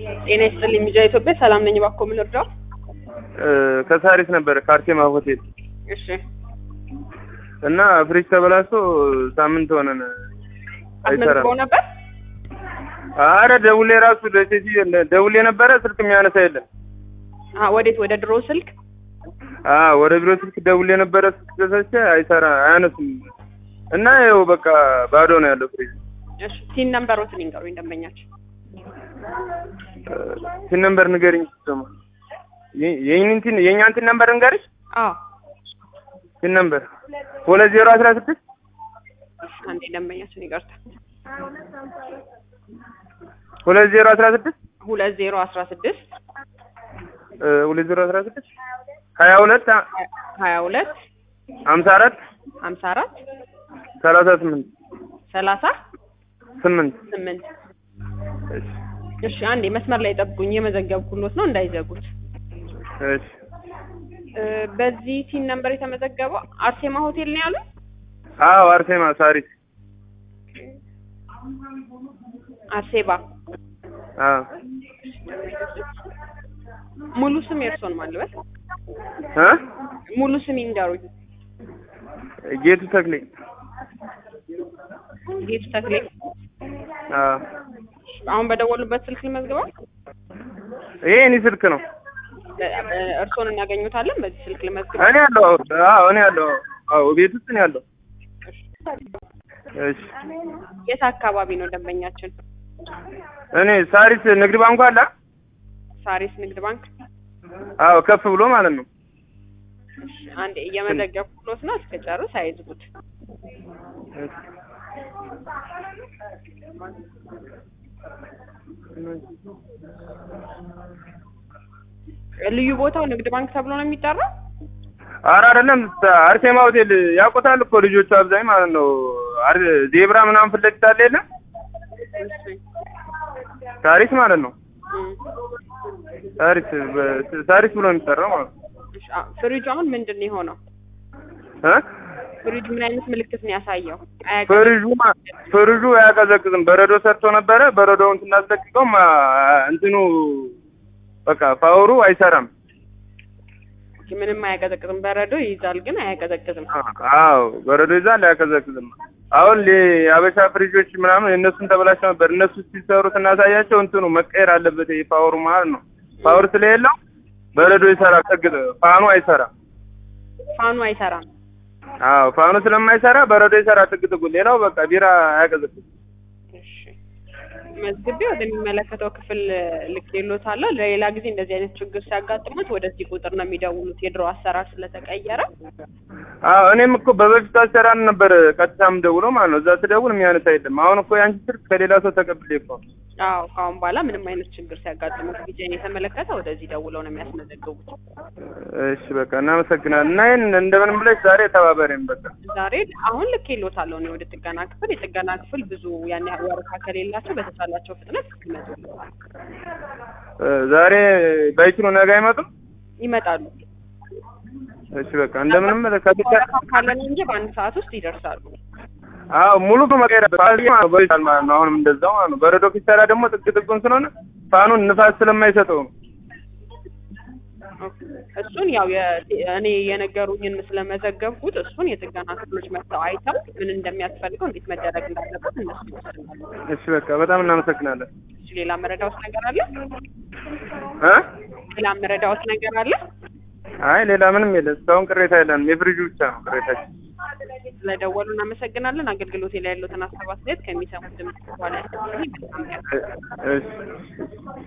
ጤና ይስጥልኝ ሚዲያ ኢትዮጵያ ሰላም ነኝ። እባክዎ ምን ልርዳው? ከሳሪስ ነበረ ከአርቴማ ሆቴል እሺ እና ፍሪጅ ተበላሽቶ ሳምንት ሆነን አይሰራም። አስመዝግበው ነበር? አረ ደውሌ ራሱ ለሴትዮ ደውሌ ነበረ ስልክ የሚያነሳ የለም። አ ወዴት? ወደ ድሮ ስልክ አ ወደ ቢሮ ስልክ ደውሌ ነበረ ስልክ ተሰቸ አይሰራ አያነሱም። እና ይኸው በቃ ባዶ ነው ያለው ፍሪጅ። እሺ ቲን ነምበሮትን ይንገሩኝ ደንበኛችን። ቲን ነምበር ንገሪኝ ደግሞ የእኛን ቲን የእኛን ቲን ነምበር ንገሪሽ። አዎ ቲን ነምበር ሁለት ዜሮ አስራ ስድስት አንዴ ደንበኛችን ይቅርታ። ሁለት ዜሮ አስራ ስድስት ሁለት ዜሮ አስራ ስድስት ሁለት ዜሮ አስራ ስድስት ሀያ ሁለት ሀያ ሁለት ሀምሳ አራት ሀምሳ አራት ሰላሳ ስምንት ሰላሳ ስምንት ስምንት እሺ እሺ አንዴ መስመር ላይ ጠብቁኝ፣ የመዘገብኩሎት ነው እንዳይዘጉት። እሺ እ በዚህ ቲን ነምበር የተመዘገበው አርሴማ ሆቴል ነው ያሉት? አዎ አርሴማ ሳሪስ አርሴባ አዎ ሙሉ ስም የእርስዎን ማን ልበል? እ ሙሉ ስም ይንገሩኝ። ጌቱ ተክሌ ጌቱ ተክሌ። አዎ አሁን በደወሉበት ስልክ ልመዝግበው? ይሄ እኔ ስልክ ነው እ እርስዎን እናገኙታለን በዚህ ስልክ ልመዝግበው? እኔ ያለው አዎ እኔ ያለው አዎ ቤት ውስጥ ነው ያለው እሺ የት አካባቢ ነው ደንበኛችን? እኔ ሳሪስ ንግድ ባንኩ አለ ሳሪስ ንግድ ባንክ። አዎ ከፍ ብሎ ማለት ነው እሺ አንዴ እየመዘገብኩሎት ነው፣ እስከጨርስ አይዝጉት። ልዩ ቦታው ንግድ ባንክ ተብሎ ነው የሚጠራው? ኧረ አይደለም አርሴማ ሆቴል ያውቁታል እኮ ልጆቹ አብዛኝ ማለት ነው አር ዜብራ ምናምን ፊት ለፊት አለ የለም እሺ ሳሪስ ማለት ነው እም። ሳሪስ በ- ሳሪስ ብሎ የሚጠራው ማለት ነው እሺ አ- ፍሪጁ አሁን ምንድን ነው የሆነው? እ ፍሪጁ ምን አይነት ምልክት ነው ያሳየው? አያውቅም። ፍሪጁ ማ- ፍሪጁ አያቀዘቅዝም በረዶ ሰርቶ ነበረ በረዶውን ስናስለቅቀው ማ- እንትኑ በቃ ፓወሩ አይሰራም ምንም አያቀዘቅዝም። በረዶ ይይዛል ግን አያቀዘቅዝም። አዎ በረዶ ይዛል አያቀዘቅዝም አሁን ሌ- የአበሻ ፍሪጆች ምናምን የእነሱን ተበላሽተው ነበር እነሱ ሲሰሩ ስናሳያቸው እንትኑ መቀየር አለበት ይሄ ፓወሩ ማለት ነው ፓወር ስለሌለው በረዶ ይሰራል ጠግጥ ፋኑ አይሰራም ፋኑ አይሰራም። አዎ ፋኑ ስለማይሰራ በረዶ ይሰራ ጥግጥጉ ሌላው በቃ ቢራ አያቀዘቅዝም እሺ መዝግቤ ወደሚመለከተው ክፍል ልኬልዎታለሁ። ለሌላ ጊዜ እንደዚህ አይነት ችግር ሲያጋጥሙት ወደዚህ ቁጥር ነው የሚደውሉት። የድሮ አሰራር ስለተቀየረ አዎ እኔም እኮ በበፊቱ አሰራር ነበር ቀጥታም ደውሎ ማለት ነው እዛ ስደውል የሚያነሳ የለም አሁን እኮ የአንቺ ስልክ ከሌላ ሰው ተቀብሌ እኮ ነው። አዎ ከአሁን በኋላ ምንም አይነት ችግር ሲያጋጥሙት ጊዜን የተመለከተ ወደዚህ ደውለው ነው የሚያስመዘግቡት። እሺ በቃ እናመሰግናለን እና ይህን እንደምንም ብለሽ ዛሬ ተባበሬም በቃ ዛሬ አሁን ልኬልዎታለሁ እኔ ወደ ጥገና ክፍል። የጥገና ክፍል ብዙ ያን ያህል ወረፋ ከሌላቸው በተቻላቸው ፍጥነት ይመጡልዎታል። እ ዛሬ ባይችሉ ነገ አይመጡም ይመጣሉ። እሺ በቃ እንደምንም ከትቻ ወረፋ ካለ ነው እንጂ በአንድ ሰዓት ውስጥ ይደርሳሉ። አዎ ሙሉ መቀየር በይታል ማለት ነው አሁንም እንደዛው ማለት ነው በረዶ ኪሰራ ደግሞ ጥግ ጥጉን ስለሆነ ፋኑን ንፋስ ስለማይሰጠው ነው እሱን ያው የ- እኔ የነገሩኝን ስለመዘገብኩት እሱን የጥገና ክፍሎች መጥተው አይተው ምን እንደሚያስፈልገው እንዴት መደረግ እንዳለበት እነሱ ይወስናሉ። እሺ በቃ በጣም እናመሰግናለን እሺ ሌላ መረዳዎት ነገር አለ? እ ሌላ መረዳዎት ነገር አለ? አይ ሌላ ምንም የለም እስካሁን ቅሬታ የለንም የፍሪጁ ብቻ ነው ቅሬታችን ስለደወሉ እናመሰግናለን። አገልግሎት ላይ ያሉትን ሀሳብ አስተያየት ከሚሰሙት ድምጽ በኋላ ያስቀምጡልኝ። መልካም ቀን። እ- እሺ